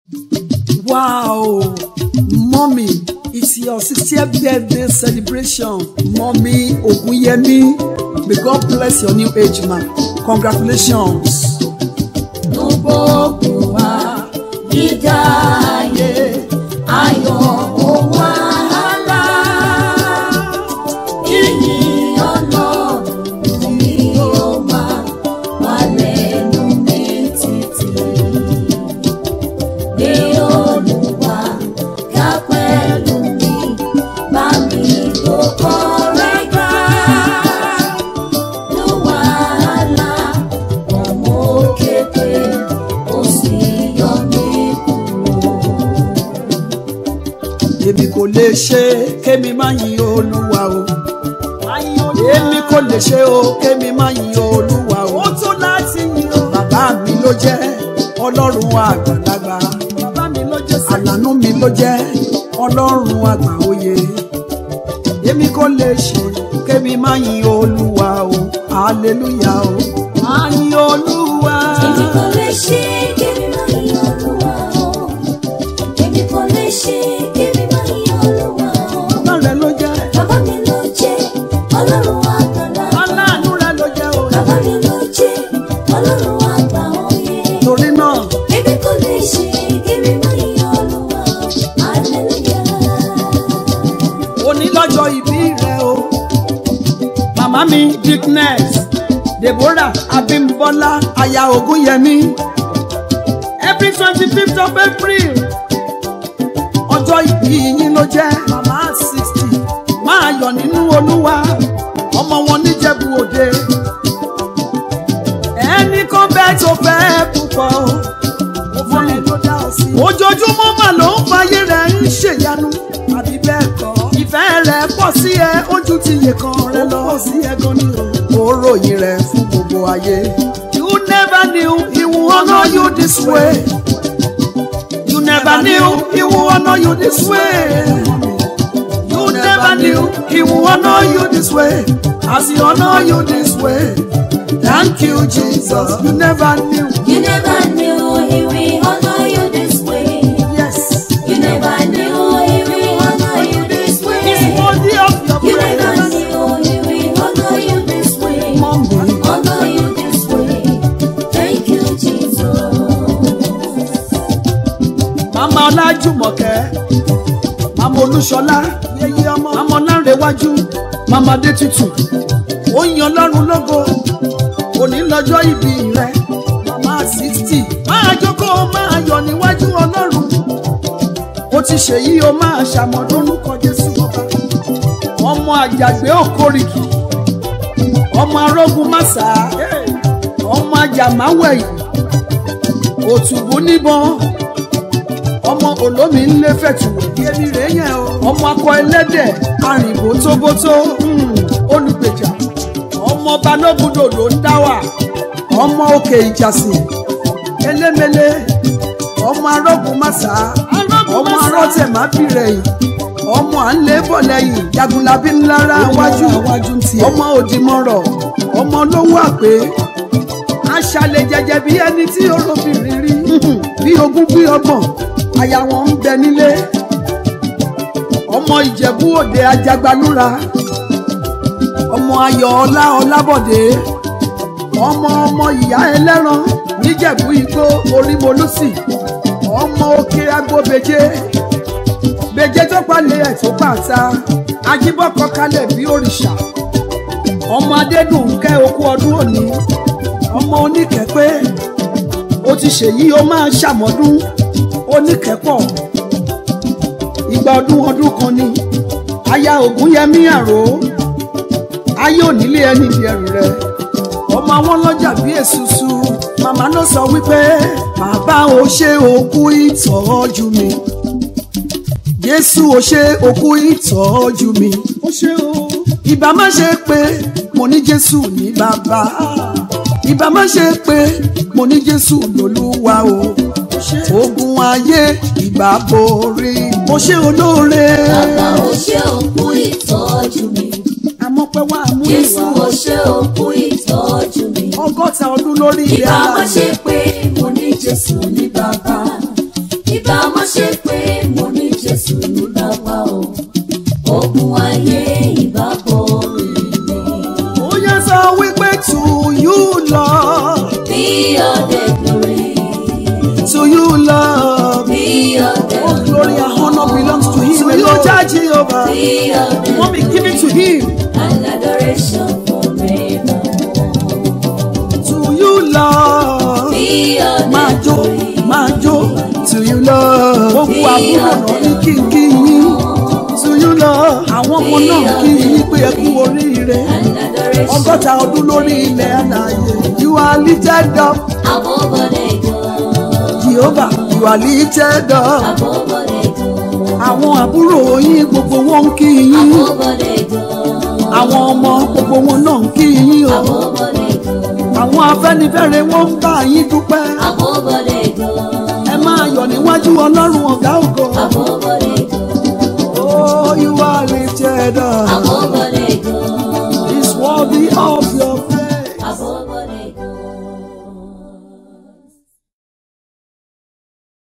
Wow, mommy, it's your 60th birthday celebration. Mommy Ogunyemi, may God bless your new age, ma. Congratulations. gbogbo wa gíga ayé ayọ̀ òun àhálà ìyìn ọ̀nà mi ò máa wà lẹ́nu mi títí gbé olùwà ká pẹ̀lú mi bá mi gbogbo rẹ̀ gbà ló wàhálà ọmọ kékeré ó sì yọ mí kúrò. Èmi kò lè ṣe kémi má yin Olúwa o. Èmi kò lè ṣe o kémi má yin Olúwa o. Ó tó láti yin o. Bàbá mi ló jẹ́ Ọlọ́run àgbàlagbà. Bàbá mi ló jẹ́ sẹ́yìn. Àlànà mi ló jẹ́ Ọlọ́run àgbà òye. Èmi kò lè ṣe kémi má yin Olúwa o. Hallelujah o. Má yin Olúwa. Èmi kò lè ṣe kémi má yin Olúwa o. Èmi kò lè ṣe kémi má yin Olúwa o. Bàbá rẹ̀ ló jẹ́. Bàbá mi ló jẹ́ Ọlọ́run àgbàlá. Aláàánú rẹ̀ ló jẹ́ o. Bàbá mi ló jẹ́ Ọlọ́run àgbà òye. Torí náà. Èmi kò lè ṣe kémi má yin Olúwa o. Hallelujah. òní lọ́jọ́ ìbí rẹ o. Màmá mi Dickness, Deborah Abímbọ́lá, aya Ògúnyẹmí. Every twenty fifth of April, ọjọ́ ìbí yín ló jẹ́. Màmá sixty, máa yọ̀ nínú Olúwa, ọmọ wọn níjẹ̀bú òde. Ẹnì kan bẹ́ẹ̀ tó fẹ́ púpọ̀ o. Ó fún ẹ ló dá ọ sí. Ojoojúmọ́ mà ló ń fayé rẹ̀ ń ṣèyanu. Àbí bẹ́ẹ̀ kọ́. Ìfẹ́ rẹ̀ pọ̀ sí ẹ, ojú ti yè kan rẹ lọ. Ó pọ̀ sí ẹ gan ni o. Ó ròyìn rẹ̀ fún gbogbo ayé. You never knew he would honour you this way. You never knew he would honour you this way. You never knew he would honour you this way. As he honour you this way. Thank you, Jesus. You never knew. You never knew he will honor you this way. Yes. You never knew he will honor you this way. He's worthy of your You never praise. knew he will honor you this way. Mommy. Honor you this way. Thank you, Jesus. Mama Ọlájùmọ̀kẹ́, Mama Olúṣọlá, yeye ọmọ, Mama Ọlárẹ̀wájú, Mama Adétutù, ó yan Ọlọ́run lógo, òní lọ́jọ́ ìbí rẹ̀, Mama sixty, máa jókòó máa yọ̀ níwájú Ọlọ́run, ó ti ṣèyí o máa ṣàmọ̀dún lórúkọ Jésù ọba, ọmọ àjàgbé òkórìkì, ọmọ arógun màsà, ọmọ ajàmáwẹ̀yìn, òtùbù níbọn ọmọ olómi ńlẹ fẹ̀tùwẹ̀ yẹmi rẹ yẹn o ọmọ akọ ẹlẹ́dẹ̀ arìnbó tóbótó mm, olùgbèjà ọmọ balógundò ló ń dá wà ọmọ òkè ìjàsìn elémele ọmọ arógun màsà ọmọ arọtẹ má bìrẹ yìí ọmọ à ń lé bọ̀ lẹ́yìn jagunlabi ńlára wájú ọmọ òdìmọ̀rọ̀ ọmọ olówó àpé aṣàlẹ̀ jẹjẹ bí ẹni tí olóbìnrin rí bí ogún bí ọgbọ̀n aya wọn ń bẹ nílé ọmọ ìjẹ̀bú òde ajagbalúra ọmọ ayọ̀ ọlá ọlábọ̀dé ọmọ ọmọ ìyá ẹlẹ́ran níjẹ̀bú igbó orímolúsì ọmọ òkè agbóbeje beje tó palẹ̀ ẹ̀ tó pàta ajíbọ́kọ kalẹ̀ bí òrìṣà ọmọ adédùnkẹ́ okú ọdún òní ọmọ oníkẹ́pẹ́ ó ti ṣèyí ó máa ṣàmọ́dún oníkẹ́pọ̀ ìgbà ọdún ọdún kan ni aya ògúnyẹmí àrò ayé onílé ẹni di ẹrù rẹ ọmọ àwọn lọ́jà bí èsùsù màmá ló sọ wípé bàbá ò ṣe òkú ìtọ́jú mi jésù ò ṣe òkú ìtọ́jú mi ó ṣe o ìbá má ṣe pé mo ní jésù ní bàbá ìbá má ṣe pé mo ní jésù lólúwa o ogun ayé ìbá borí mo ṣe olóore Bàbá ò ṣe òkú ìtọ́jú mi. àmọ́ pé wàá mú Jésù ìwà ò ṣe òkú ìtọ́jú mi. ọgọ́ta ọdún lórí ilé Ìbá má aláàbò ṣe pé mo ní Jésù ní bàbá. Ìbá ṣe pé mo ní Jésù ní bàbá o, ogun ayé ìbábọ̀ rèé. ó yẹ sọ wípé to you Lord Be all the glory, to you Lord be all the all glory and honor belongs to him to you Jah Jehovah be all the wọ́n be given to him and adoration forever. to you Lord. Be all máa the jó glory, máa jó to you love. gbogbo àbúrò náà ní kí n kí yín to you love. àwọn ọmọ náà kí yín pé ẹ kú oríire. and adoration ọgọ́ta ọdún lórí ilẹ̀ àlàyé. you are lifted up above all the gods, Jehovah you are lifted up. above all the gods, àwọn àbúrò yín gbogbo wọn ń kí yín. above all the gods, àwọn ọmọ gbogbo wọn náà ń kí yín o. above all the gods, àwọn afẹ́nifẹ́re wọn ń bá yín dúpẹ́. above all the gods, ẹ máa yọ̀ níwájú ọlọ́run ọ̀gá ògo. above all the gods, oh you are lifted up. above all the gods, is worthy of